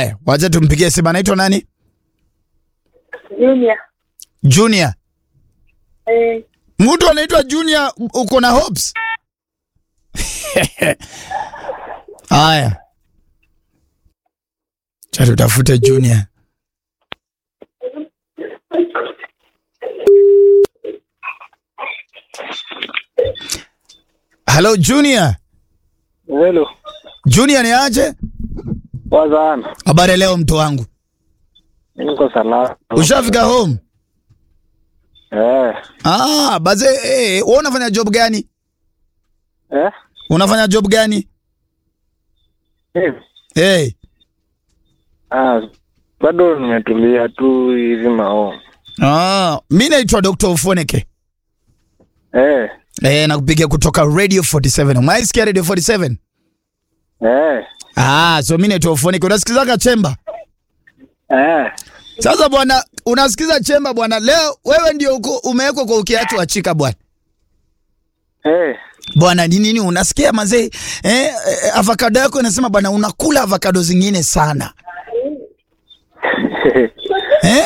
Haya, wacha tumpigie simu. Anaitwa nani? Junior. Junior. Eh, Mtu anaitwa Junior, uko na hopes? Haya, cha tutafute Junior. Hello Junior. Hello. Junior ni aje? Wazana. Habari leo mtu wangu. Niko salama. Ushafika home? Eh. Ah, baze eh, wewe unafanya job gani? Eh? Unafanya job gani? Eh. Eh. Ah, bado nimetulia tu hivi mao. Ah, mimi naitwa Dr. Ufoneke. Eh. Eh, nakupigia kutoka Radio 47. Umeisikia Radio 47? Eh. Ah, so mimi naitwa Ufoneke. Unasikizaga Chemba? Eh. Sasa bwana, unasikiza Chemba bwana. Leo wewe ndio uko umewekwa kwa ukiatu wa chika bwana. Eh. Bwana ni nini unasikia mazee? Eh, eh, avocado yako inasema bwana unakula avocado zingine sana. Eh?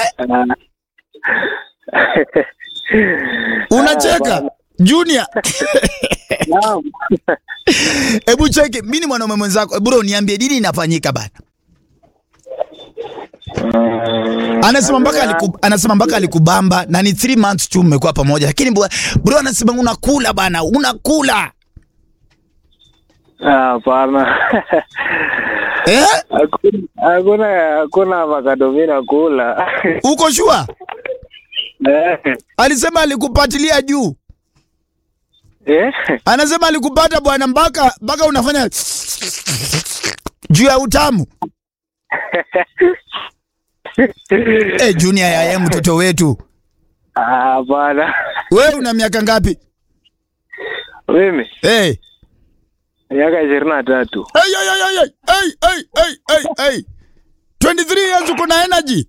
Unacheka? Junior. Naam. Hebu cheki, mimi ni mwanaume mwenzako. Bro, niambie nini inafanyika bana? Mm, Anasema mpaka aliku, anasema mpaka alikubamba na ni 3 months tu mmekuwa pamoja. Lakini bro, bro anasema unakula bana, unakula. ah, Hapana. Eh? Hakuna hakuna hakuna avocado mimi nakula. Uko sure? Eh. Alisema alikupatilia juu. Eh. Anasema alikupata bwana mpaka mpaka unafanya juu ya utamu. Eh, Junior yaya mtoto wetu. Ah, Hapana. Wewe una miaka ngapi? Mimi Eh. miaka ishirini na tatu. Hey, hey, hey, hey, hey, hey, hey, hey, hey. 23 years uko na energy.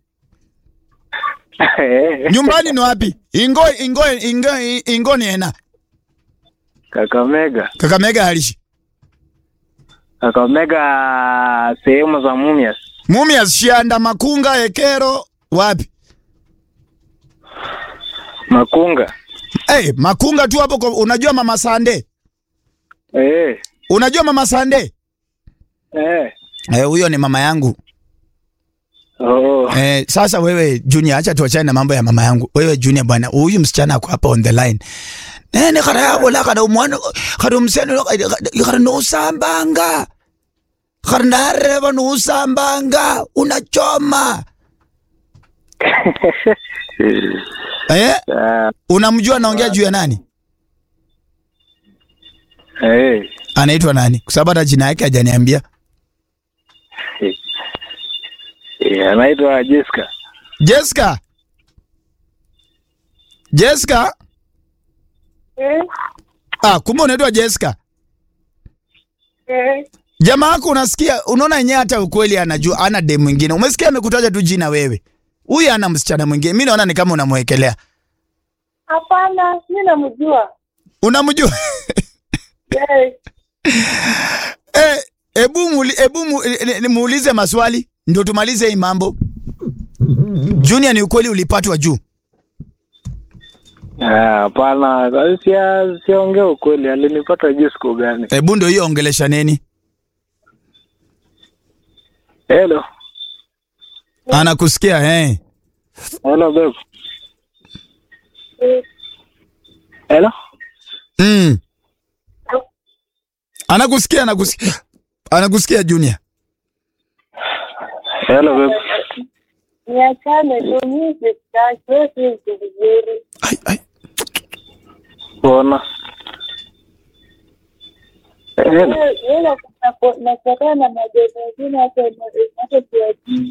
Nyumbani ni wapi? Ingo ingo ingo ingo ni ena. Kakamega. Kakamega halishi. Kakamega sehemu za Mumias. Mumias Shianda Makunga Ekero wapi? Makunga. Eh, Makunga tu hapo kwa- unajua Mama Sande? Eh. Unajua Mama Sande? Eh. Eh, huyo ni mama yangu. Oh. Eh, sasa wewe Junior, acha tuachane na mambo ya mama yangu. Wewe Junior bwana, huyu msichana ako hapa on the line. Nene kada yabo la kada umwana kada umsene kada no sambanga. Kada nareva no sambanga unachoma. Eh? Ah, Unamjua anaongea juu ya nani? eh. Anaitwa nani? Kwa sababu hata jina yake hajaniambia. Eh, anaitwa Jessica. Jessica. Jessica? eh, Ah, kumbe unaitwa Jessica. eh. Jamaa yako unasikia, unaona yenyewe hata ukweli anajua ana dem mwingine. Umesikia amekutaja tu jina wewe. Huyu ana msichana mwingine. Mimi naona ni kama unamwekelea. Hapana, mimi namjua. Unamjua? Eh, Eh, hebu muli, hebu mu, eh, eh, muulize maswali ndio tumalize hii mambo. Junior, ni ukweli ulipatwa juu? Ah, Hapana, sia siongea ukweli. Alinipata juu siku gani? Hebu ndio hiyo ongelesha nini? Hello. Anakusikia eh. Hello babe. eh, Hello. Mm. Anakusikia, anakusikia. Anakusikia Junior. Hello babe. niachane tu, mimi sitaki, wewe si mtu vizuri. Ai ai. Bona. Hello. Wewe- wewe naku- nakutana na madeni mengine hata hata siwajui.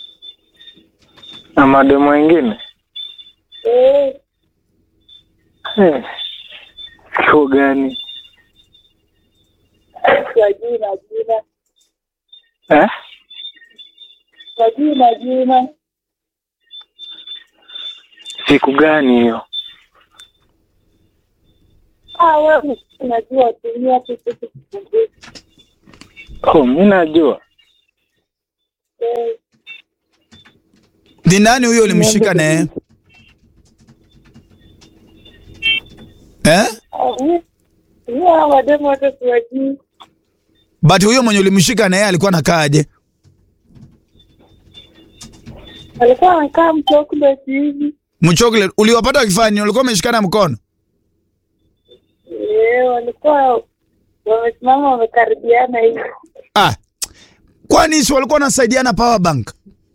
Na mademu wengine? Eh, Eh. Siku gani? siwajui majina, Eh? siwajui majina. Siku gani hiyo? Ah, wewe unajua tumia tu kitu kidogo. Oh, mimi najua. Eh, Ni nani huyo ulimshika naye? Eh? ah, mi- mi hawa mademu wote siwajui. But huyo mwenye ulimshika naye alikuwa anakaaje? Walikuwa wanakaa mchokoleti hivi. Mchocolate uliwapata wakifanya nini? Ulikuwa umeshikana mkono? Eh, walikuwa wamesimama wamekaribiana hivi. Ah. Kwani si walikuwa wanasaidiana power bank?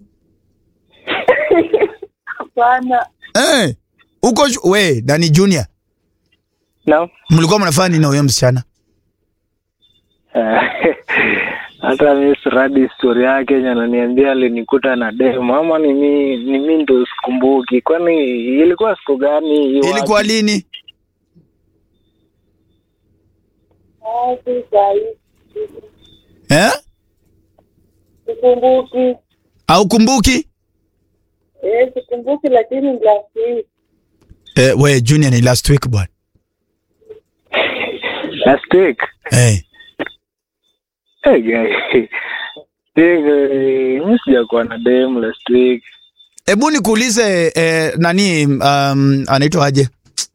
Hapana. Eh. Uko shu- we, Dani Junior, Naam. mlikuwa mnafanya nini na huyo msichana? hata mi siradi historia yake yenye ananiambia alinikuta na demu ama ni mi ni mi ndo sikumbuki kwani ilikuwa siku gani Ilikuwa lini? Ah, si sahi. Eh? Sikumbuki. Au kumbuki? Eh, sikumbuki lakini ni last week. Eh, we Junior ni last week bwana. last week Eh. hey, guy. Eh, mi sijakuwa na demu last week Hebu nikuulize eh, nani um, anaitwa aje?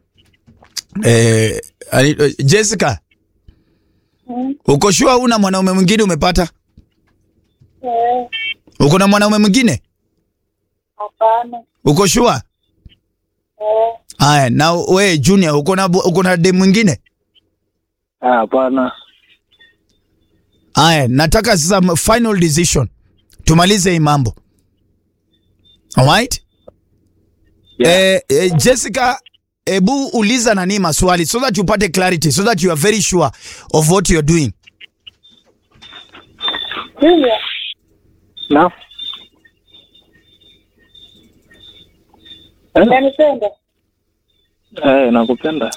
Eh, anaitwa Jessica, Mm. uko sure una mwanaume mwingine umepata? Eh, Uko na mwanaume mwingine? hapana. Uko sure? Eh, Haya, na we Junior uko na uko na dem mwingine? Ah, hapana Haya, nataka sasa m- final decision. Tumalize hii mambo. Alright? Yeah. Eh, eh, Jessica, ebu uliza nani maswali so that you pate clarity so that you are very sure of what you're doing. Junior, na eh? unanipenda? Eh, nakupenda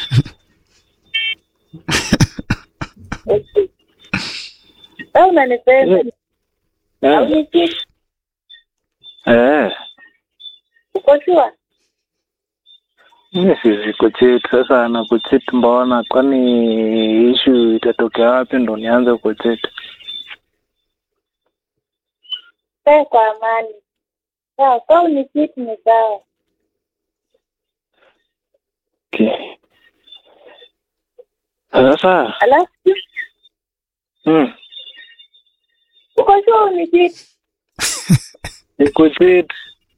Okay. Au unanipenda? Au eh. ni kitu? Eh. Uko sure? mi siwezi kuchit sasa na kuchit mbona kwani ishu itatokea wapi ndo nianze kuchit Kaa kwa amani. Sawa, kama ni kitu ni sawa. okay. sasa Alafu mm, uko sure ni kitu? ni kuchit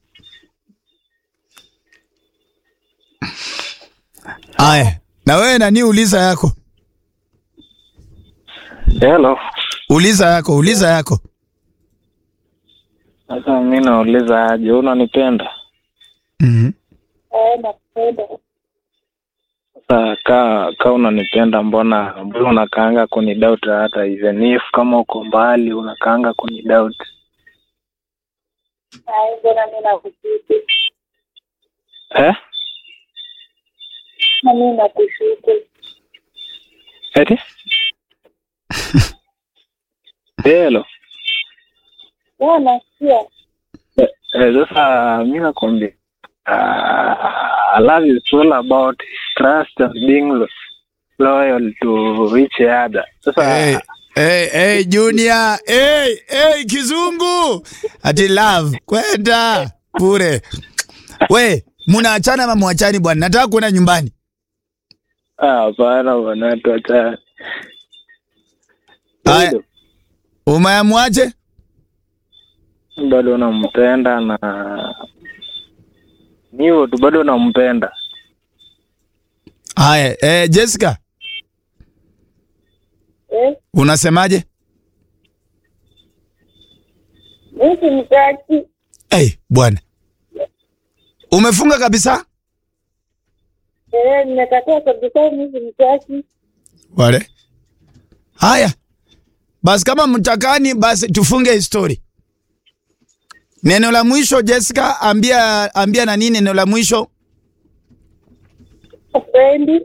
Haya, na wewe nani uliza yako? hello Uliza yako, uliza yako. sasa mi nauliza aje unanipenda Mhm. Eh, nakupenda. sasa ka ka unanipenda mbona mbona unakaanga kunidoubt hata even if kama uko mbali unakaanga kunidoubt Ai, mbona mimi nakushuku? eh Na mimi nakushuku. eti hello Wewe nasikia? Eh, eh, sasa mi nakwambia uh, love is all about trust and being lo- loyal to each other sasa Hey, hey, hey, Junior. Hey, hey, kizungu. Ati love. Kwenda. Bure. We, munaachana ama muachani bwana? Nataka kuenda nyumbani. ah, hapana bwana tuachane Haya. Bado- Umeamwaje? bado nampenda na ni hivyo tu bado nampenda Haya, eh, Jessica, Eh, unasemaje? mimi simtaki. Hey, bwana. Umefunga kabisa? Eh, nimekataa kabisa mimi simtaki. Wale. Haya. Basi kama mtakani basi tufunge hii story. Neno la mwisho Jessica, ambia ambia na nini neno la mwisho? Sipendi.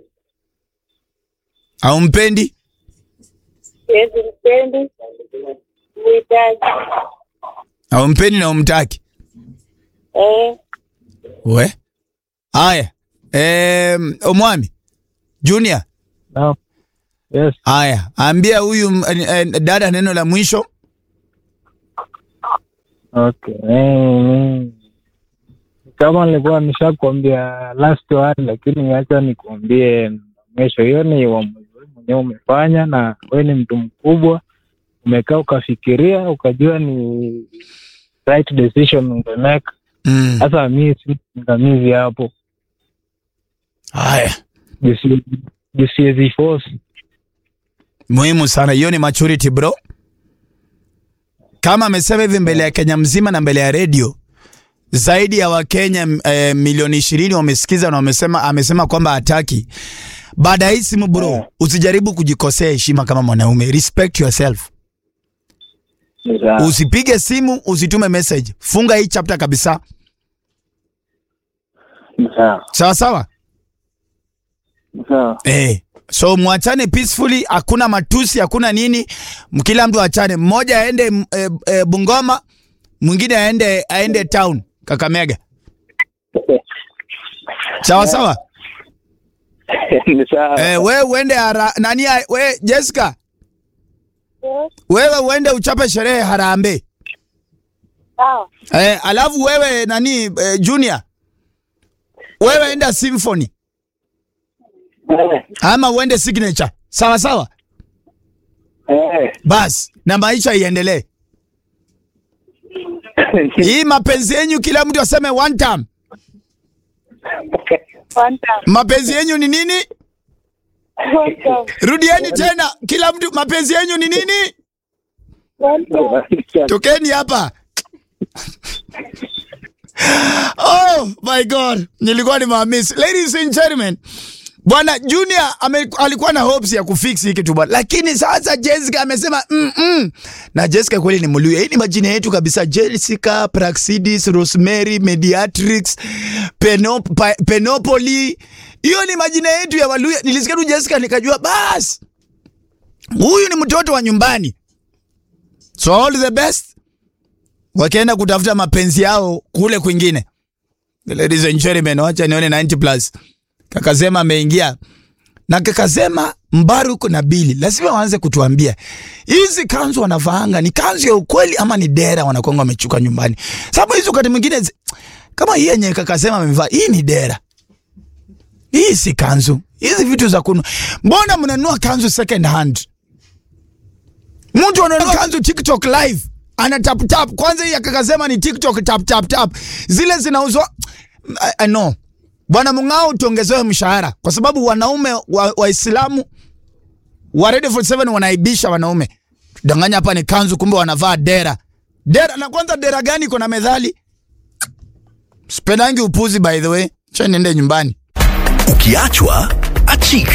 Au mpendi? Yes, simpendi. Muhitaji. Au mpendi na umtaki? Eh, We. Haya. Eh, Omwami. Junior. no. yes Haya, ambia huyu eh, eh, dada neno la mwisho. Okay. Eh, kama nilikuwa nishakwambia last one, lakini acha nikuambie mwisho. Hiyo ni uamuzi wewe mwenyewe umefanya, na wewe ni mtu mkubwa, umekaa ukafikiria, ukajua ni right decision ungemake. Mm. Sasa mi si msimamizi hapo, Haya, Jisi- jisiwezi force. muhimu sana hiyo, ni maturity bro. Kama amesema hivi mbele ya Kenya mzima na mbele ya redio, zaidi ya Wakenya eh, milioni ishirini wamesikiza na wamesema, amesema kwamba hataki. Baada ya hii simu bro, Yeah. usijaribu kujikosea heshima kama mwanaume, respect yourself. Sawa. Usipige simu, usitume message, funga hii chapter kabisa, Sawa. sawa sawa. Sawa. Eh, so mwachane peacefully, hakuna matusi, hakuna nini, M- kila mtu achane, mmoja aende m- e, e, Bungoma, mwingine aende aende town Kakamega. Sawa sawa. Ni sawa. Eh, wewe uende hara, nani a- we Jessica, Yes. wewe uende uchape sherehe Harambee. Sawa. Eh, alafu wewe nani eh, Junior, wewe enda Symphony Eh, ama uende Signature. Sawa sawa. eh. Bas, na maisha iendelee. Hii mapenzi yenyu kila mtu aseme one time. One time. Mapenzi yenyu ni nini? One time. Rudieni tena, kila mtu mapenzi yenyu ni nini? One time. Tokeni hapa. Oh my God, nilikuwa nimewamiss. Ladies and gentlemen, Bwana Junior ame, alikuwa na hopes ya kufix hii kitu bwana, lakini sasa Jessica amesema mm -mm. Na Jessica kweli ni Mluya, hii ni majina yetu kabisa: Jessica, Praxidis, Rosemary, Mediatrix, Penop, pa, Penopoli. Hiyo ni majina yetu ya Waluya. Nilisikia tu Jessica nikajua bas, huyu ni mtoto wa nyumbani. So all the best, wakienda kutafuta mapenzi yao kule kwingine. Ladies and gentlemen, wacha nione 90 plus. Kakasema ameingia na kakasema Mbaruk na Bili lazima waanze kutuambia hizi kanzu wanavaanga ni kanzu ya ukweli ama ni dera wanakuanga wamechuka nyumbani, sababu hizo wakati mwingine zi- kama hii yenye kakasema amevaa hii ni dera, hii si kanzu. Hizi vitu za kunu, mbona mnanunua kanzu second hand? Mtu ananunua kanzu TikTok live ana tap tap. Kwanza hii akakasema ni TikTok tap tap tap, zile zinauzwa I, I know. Bwana Mung'ao, tuongezewe mshahara kwa sababu wanaume wa- Waislamu wa Radio 47 wanaibisha wanaume. Danganya hapa ni kanzu, kumbe wanavaa dera. Dera na kwanza dera gani iko na medhali? Sipendangi upuzi by the way. Cha niende nyumbani. Ukiachwa achika.